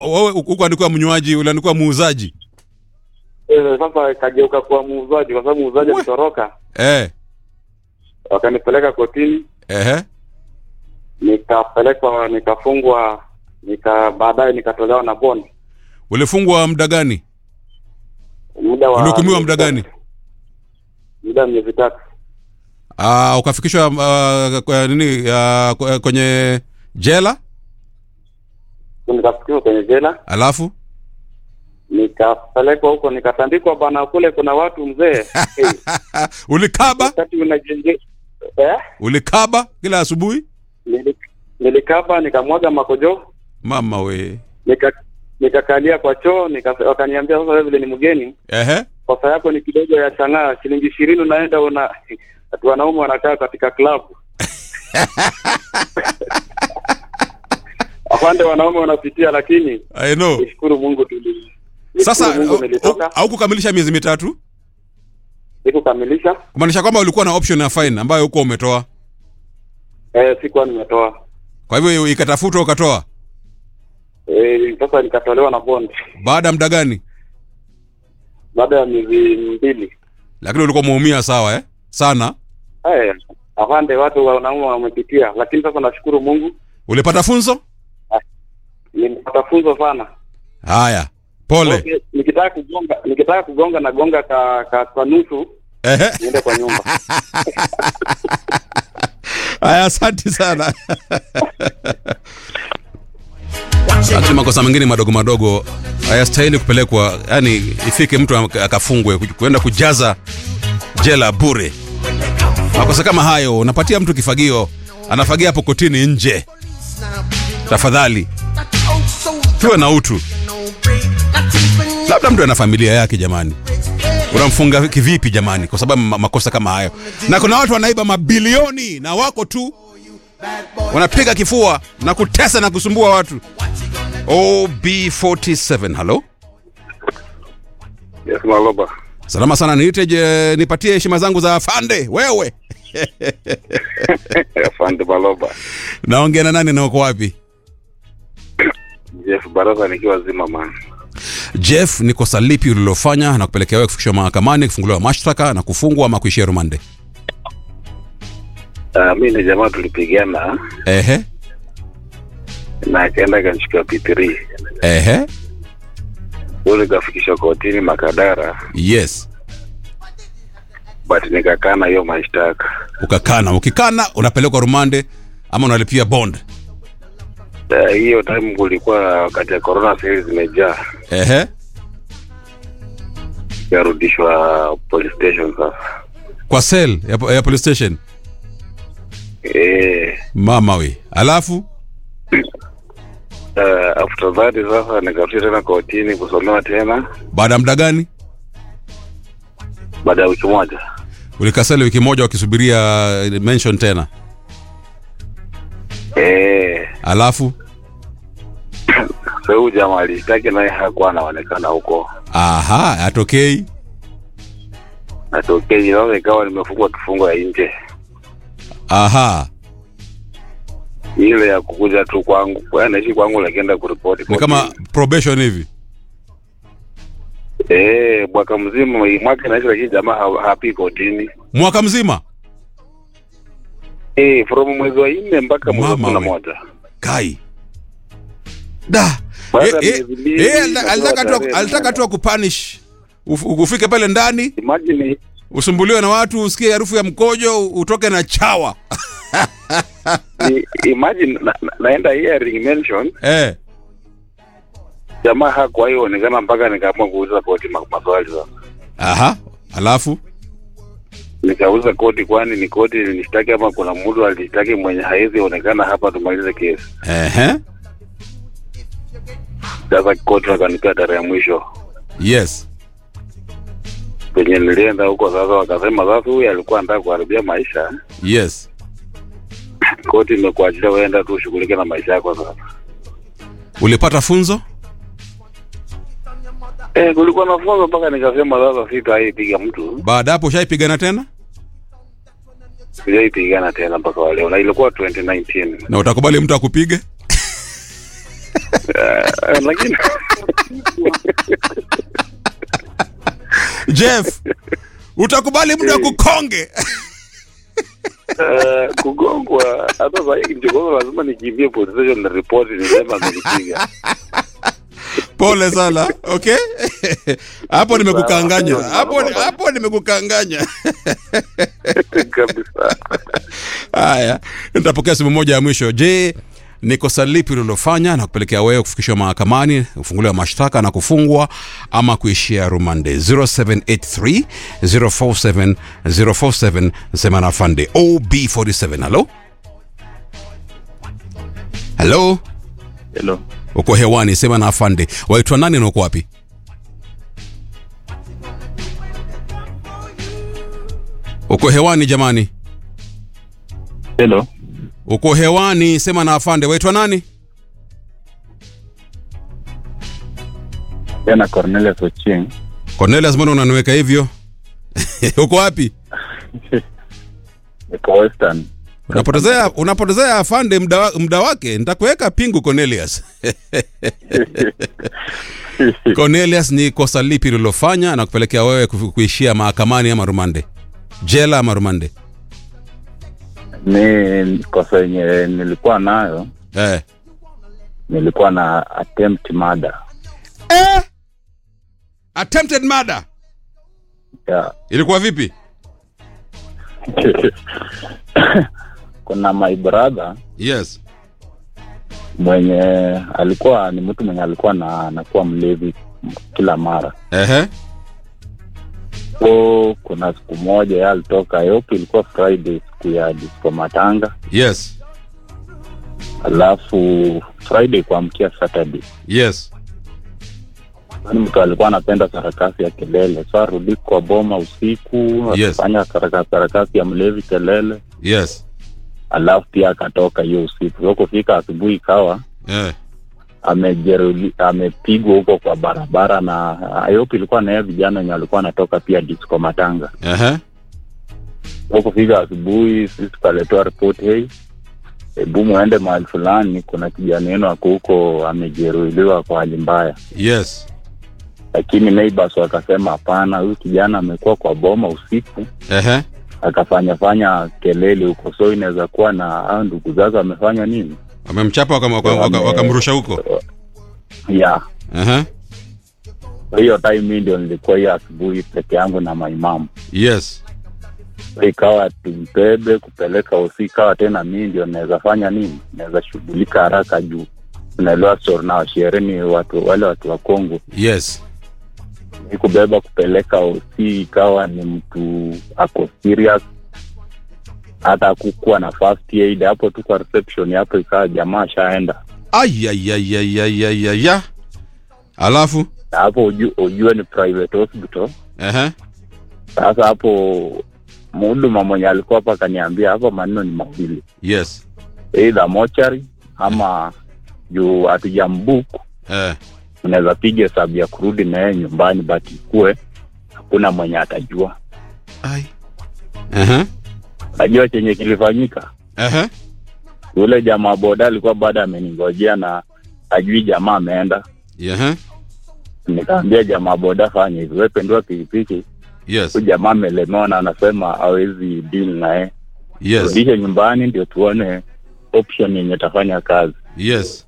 wewe huko alikuwa mnywaji ule alikuwa muuzaji Eh, sasa kageuka kuwa muuzaji kwa sababu muuzaji We. alitoroka eh wakanipeleka kotini ehe nikapelekwa nikafungwa nika baadaye nikatolewa na bond ulifungwa muda gani muda wa ulihukumiwa muda gani muda wa miezi tatu Ah, ukafikishwa uh, kwa nini uh, kwa- kwenye jela nikafikishwa kwenye jela alafu nikapelekwa huko nikatandikwa bana kule kuna watu mzee hey, ulikaba wakati unajenge eh? ulikaba kila asubuhi Nili- nilikaba nikamwaga makojo mama we nika nikakalia kwa choo nika, wakaniambia sasa wewe vile ni mgeni ehe kosa yako ni kidogo ya chang'aa shilingi ishirini unaenda una watu wanaume wanakaa katika klabu afande wanaume wanapitia lakini i know nishukuru mungu tuli sasa nishukuru mungu au- nilitoka au kukamilisha miezi mitatu sikukamilisha kumaanisha kwamba ulikuwa na option ya fine ambayo huko umetoa eh, sikuwa nimetoa kwa hivyo ikatafutwa ukatoa eh, sasa nikatolewa na bond baada ya muda gani baada ya miezi mbili lakini ulikuwa umeumia sawa eh sana eh, afande watu wanaume wamepitia lakini sasa nashukuru mungu ulipata funzo nimepata funzo sana haya pole Okay, nikitaka kugonga nikitaka kugonga na gonga ka, ka kwa nusu ehe niende kwa nyumba haya asante sana lakini makosa mengine madogo madogo hayastahili kupelekwa yani ifike mtu ak- akafungwe ku- kuenda kujaza jela bure makosa kama hayo unapatia mtu kifagio anafagia hapo kotini nje tafadhali tuwe na utu labda mtu ana familia yake jamani unamfunga kivipi jamani kwa sababu ma- makosa kama hayo na kuna watu wanaiba mabilioni na wako tu wanapiga kifua na kutesa na kusumbua watu ob47 halo yes maloba salama sana niite je nipatie heshima zangu za afande wewe afande maloba naongea na nani na uko wapi jeff baraza nikiwa zima man jeff ni kosa lipi ulilofanya na kupelekea wewe kufikishwa mahakamani kufunguliwa mashtaka na kufungwa ama kuishia rumande uh, mi ni jamaa tulipigana ehe na akaenda akanichukua p3 ehe ule kafikishwa kotini makadara yes but nikakana hiyo mashtaka ukakana ukikana unapelekwa rumande ama unalipia bond Uh, hiyo time kulikuwa wakati ya corona sales zimejaa ehe yarudishwa police station sasa kwa sel ya, ya police station eh mama we alafu uh, after that sasa nikarudi tena kotini kusomewa tena baada ya muda gani baada ya wiki moja ulikasali wiki moja wakisubiria eh, mention tena eh alafu sasa huyu jamaa alishtaki naye hakuwa anaonekana huko aha atokei natokei sasa ikawa nimefungwa kifungo ya nje aha ile ya kukuja tu kwangu kwa naishi kwangu lakienda kuripoti ni kama probation hivi eh mwaka mzima mwaka naishi lakini jamaa ha- hapi kotini mwaka mzima eh from mwezi wa nne mpaka mwezi wa Mama kumi na we. moja kai da Baada Eh, ya eh, miezi mbili, eh, alita- natoa alitaka tu tarehe alitaka moja. tu akupanish Uf- ufike pale ndani imagine usumbuliwe na watu usikie harufu ya mkojo utoke na chawa i- imagine na, na, naenda hearing mention eh jamaa hakuwahi onekana mpaka nikaamua kuuliza koti ma- maswali sasa aha alafu nikauza koti kwani ni koti nishtaki ama kuna mtu alishtaki mwenye hawezi onekana hapa tumalize kesi ehe sasa koti wakanipea tarehe ya mwisho yes penye nilienda huko sasa wakasema sasa huyu alikuwa anataka kuharibia maisha yes koti imekuachilia uenda tu ushughulike na maisha yako sasa ulipata funzo eh kulikuwa na funzo mpaka nikasema sasa sitaipiga mtu baada hapo ushaipigana tena sijaipigana tena mpaka wa leo na ilikuwa 2019 na utakubali mtu akupige Eh, lakini Jeff, utakubali mtu akukonge? eh, kugongwa hata saa hii nikigongwa lazima nikimbie police station na ripoti nisema amenipiga. Pole sana. Okay? Hapo nimekukanganya. Hapo hapo nimekukanganya. kabisa. Haya, nitapokea simu moja ya mwisho. Je, ni kosa lipi ulilofanya na kupelekea wewe kufikishwa mahakamani, kufunguliwa mashtaka na kufungwa ama kuishia rumande? 0783 047 047 sema na fande OB47. Halo, halo, Hello. uko hewani, sema na afande. Waitwa nani na uko wapi? Uko hewani jamani, Hello. uko hewani, sema na afande. Waitwa nani? Jana Cornelius Ochieng. Cornelius, mbona unaniweka hivyo? uko wapi? Niko Western. Unapotezea unapotezea afande muda wa- muda wake, nitakuweka pingu Cornelius. Cornelius, ni kosa lipi ulilofanya na kupelekea wewe ku- kuishia mahakamani ama rumande, jela ama rumande? Ni kosa yenye nilikuwa nayo, Eh. nilikuwa na attempt murder. Eh? Attempted murder Yeah. ilikuwa vipi? Kuna my brother Yes. mwenye alikuwa ni mtu mwenye alikuwa na anakuwa mlevi kila mara. Ehe. So kuna siku moja yeye alitoka Ayopi, ilikuwa Friday, siku ya disco matanga, Yes. alafu Friday kuamkia Saturday Yes. Yaani mtu alikuwa anapenda sarakasi ya kelele, so arudi kwa boma usiku Yes. akifanya sarakasi sarakasi ya mlevi kelele, Yes. alafu pia akatoka hiyo usiku. So kufika asubuhi ikawa Eh. amejeruhi amepigwa huko kwa barabara, na Ayopi ilikuwa na yeye vijana wenye walikuwa anatoka pia disco matanga. Ehe. So kufika asubuhi, sisi tukaletewa ripoti, hey, hebu muende mahali fulani, kuna kijana wenu ako huko amejeruhiliwa kwa hali mbaya. Yes. Lakini neighbors wakasema hapana, huyu kijana amekuwa kwa boma usiku Ehe. akafanya fanya kelele huko, so inaweza kuwa na hao ndugu zake wamefanya nini Wamemchapa wakam- wakam- Wame- wakam- wakamrusha huko. ya Ehe. hiyo time mi ndio nilikuwa hiyo asubuhi peke yangu na maimamu Yes. So ikawa tumbebe kupeleka hosi, ikawa tena mi ndio naweza fanya nini, naweza shughulika haraka juu unaelewa stori nao shereni watu wale watu wa Kongo Yes. ni kubeba kupeleka hosi, ikawa ni mtu ako serious, hata kukuwa na first aid hapo tu kwa reception hapo, ikawa jamaa ashaenda Ayayayayayaya. Alafu na hapo uju, ujue ni private hospital. ehe. Sasa hapo mhuduma mwenye alikuwa hapa akaniambia hapa maneno ni mawili, Yes. either mochari ama juu hatujambuku, Eh. unaweza piga hesabu ya kurudi na yeye nyumbani, but ikuwe hakuna mwenye atajua. Ai. Ehe. Najua chenye kilifanyika Ehe. yule jamaa boda alikuwa bado ameningojea na ajui jamaa ameenda. Ehe. Nikaambia jamaa boda, fanya hivi, wewe pendua pikipiki, Yes. huyu jamaa amelemewa na anasema hawezi deal naye, Yes. rudishe nyumbani ndio tuone option yenye tafanya kazi. Yes.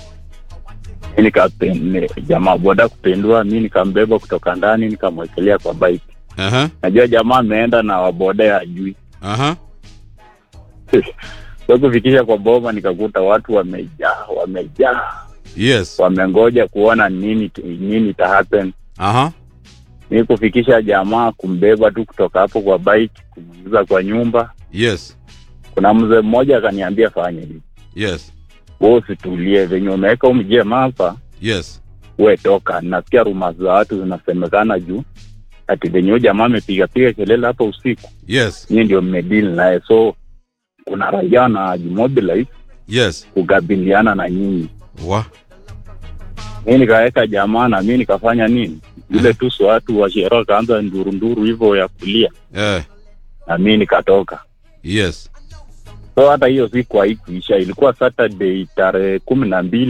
Mi nikapende jamaa boda kupendua, mi nikambeba kutoka ndani nikamwekelea kwa bike. Ehe. Najua jamaa ameenda na waboda ya ajui Aha. so kufikisha kwa boma nikakuta watu wamejaa wamejaa Yes. wamengoja kuona nini nini ita happen Aha. mi kufikisha jamaa kumbeba tu kutoka hapo kwa bike kumuingiza kwa nyumba Yes. kuna mzee mmoja akaniambia fanya hivi Yes. we usitulie venye umeweka umjema hapa Yes. we toka nasikia ruma za watu zinasemekana juu ati venye huyu jamaa amepigapiga kelele hapa usiku Yes. nyii ndio mmedili naye so kuna raia na jimobilize Yes. kukabiliana na nyinyi Wa. mi nikaweka jamaa na mi nikafanya nini ile tu so watu wa sherehe wakaanza ndurunduru hivyo ya kulia Eh. na mi nikatoka Yes. so hata hiyo siku haikuisha ilikuwa saturday tarehe kumi na mbili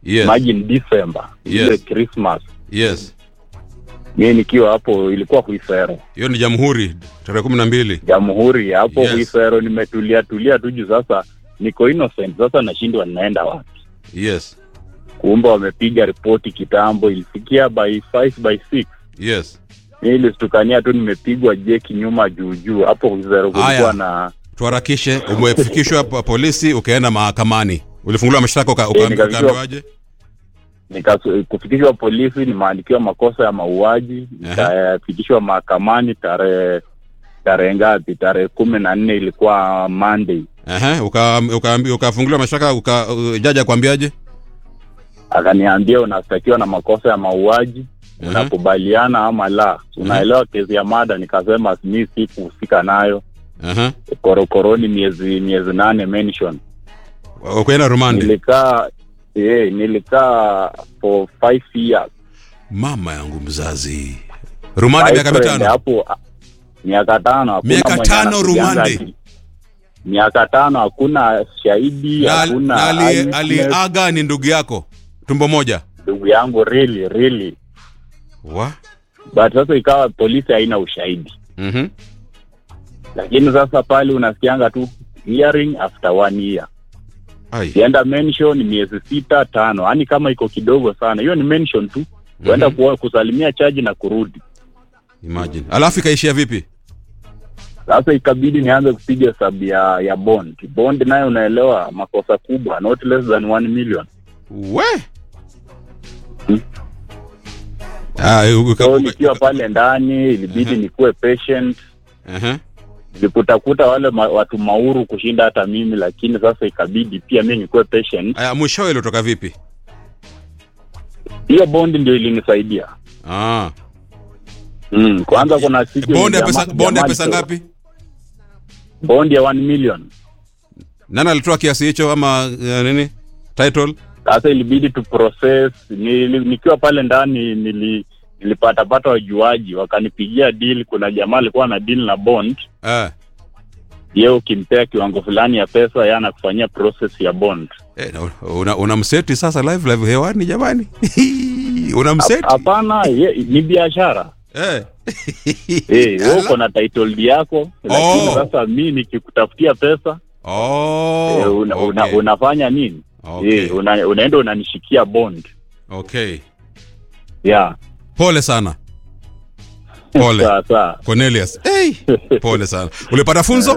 Yes. imagine December ile Yes. Christmas yes mi nikiwa hapo ilikuwa Huisero hiyo ni jamhuri tarehe kumi na mbili Jamhuri hapo Yes. Huisero nimetulia tulia tu juu sasa niko innocent sasa nashindwa ninaenda wapi yes kumbe wamepiga ripoti kitambo ilifikia by 5 by 6 yes mi ilistukania tu nimepigwa jeki nyuma juu juu hapo Huisero Aya. kulikuwa na tuharakishe umefikishwa pa- polisi ukaenda mahakamani ulifunguliwa mashtaka uka- uka- Eh, nikafikishwa- ukaambiwaje Nika- kufikishwa polisi nimeandikiwa makosa ya mauaji nikafikishwa mahakamani tarehe tarehe ngapi tarehe kumi na nne ilikuwa Monday Ehe, uka- ukaambi- ukafunguliwa mashtaka uka, uh, jaji akwambiaje akaniambia unastakiwa na makosa ya mauaji Mhm. unakubaliana ama la unaelewa kesi ya mada nikasema mi si kuhusika nayo Ehe. korokoroni miezi miezi nane mention ukaenda rumande nilikaa eh, nilikaa for five years mama yangu mzazi rumande My miaka friend, mitano hapo ah, miaka tano hakuna Miaka mwenye tano anakujanga rumande. ati- miaka tano hakuna shahidi na, hakuna na ali, eyewitness. aliaga ni ndugu yako tumbo moja ndugu yangu really really wa but sasa ikawa polisi haina ushahidi mm-hmm. lakini sasa pale unasikianga tu hearing after one year Ai. kienda mention miezi sita tano yaani kama iko kidogo sana hiyo ni mention tu kuenda Mhm. kuwa- kusalimia chaji na kurudi imagine alafu ikaishia vipi sasa ikabidi nianze kupiga hesabu ya ya bond bond nayo unaelewa makosa kubwa not less than one million we Hmm. Ah, uka- so uka- nikiwa pale ndani ilibidi Mhm. nikuwe patient Ehe. nilikutakuta wale ma, watu mauru kushinda hata mimi lakini sasa ikabidi pia mi nikuwe patient Aya, mwishowe ilitoka vipi hiyo bond ndio ilinisaidia ah. mm, kwanza kuna siku bonde ya jamaa- pesa, bonde ya jamaa pesa alitoa- ngapi bond ya 1 million nani alitoa kiasi hicho ama uh, nini title sasa ilibidi tu process nili, nikiwa pale ndani nili nilipatapata wajuaji wakanipigia deal kuna jamaa alikuwa na deal na bond eh. ye ukimpea kiwango fulani ya pesa ye anakufanyia process ya bond Eh, na- una, una mseti sasa live live hewani jamani una mseti hapana ye- ni biashara eh. Eh, wewe Ala. uko na title deed yako lakini Oh. sasa mi nikikutafutia pesa oh, eh, una, una, okay. unafanya nini Okay. eh, una, unaenda unanishikia bond okay yeah pole sana pole sawa sawa cornelius hey. pole sana ulipata funzo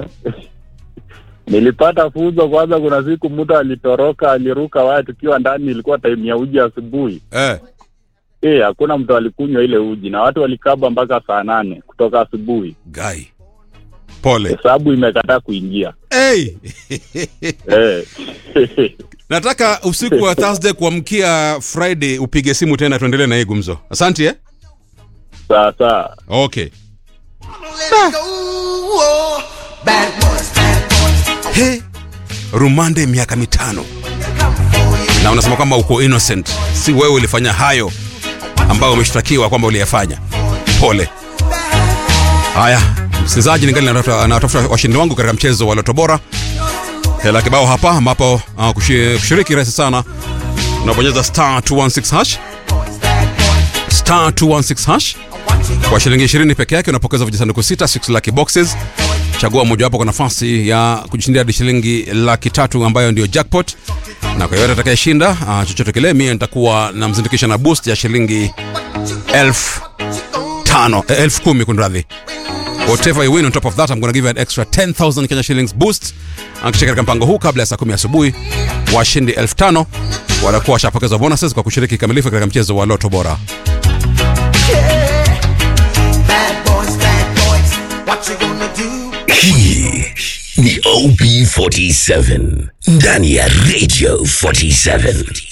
nilipata funzo kwanza kuna siku mtu alitoroka aliruka waya tukiwa ndani ilikuwa time ya uji asubuhi eh. eh hakuna mtu alikunywa ile uji na watu walikaba mpaka saa nane kutoka asubuhi gai pole hesabu imekataa kuingia hey. eh. nataka usiku wa thursday kuamkia friday upige simu tena tuendelee na hii gumzo asante eh? sawa sawa Let okay it go. Oh, bad boys, bad boys. he rumande miaka mitano Come for you. na unasema kwamba uko innocent si wewe ulifanya hayo ambayo umeshtakiwa kwamba uliyafanya pole haya msikilizaji ningali natafuta natafuta washindi wangu katika mchezo wa loto bora hela kibao hapa ambapo uh, kushi- kushiriki rahisi sana unabonyeza star 216 hash star 216 hash kwa shilingi 20 peke yake unapokeza vijisanduku 6 6 lucky boxes chagua mojawapo kwa nafasi ya kujishindia hadi shilingi laki tatu ambayo ndio jackpot na kwa yoyote atakayeshinda uh, chochote kile mie nitakuwa namzindikisha na boost ya shilingi elfu tano eh, elfu kumi kunradhi whatever you win on top of that I'm gonna give you an extra 10000 Kenya shillings boost akisha katika mpango huu kabla ya saa kumi asubuhi washindi elfu tano watakuwa washapokezwa bonuses kwa kushiriki kikamilifu katika mchezo wa loto bora Bad boys, bad boys. What you gonna do? Hii ni OB47 ndani ya Radio 47.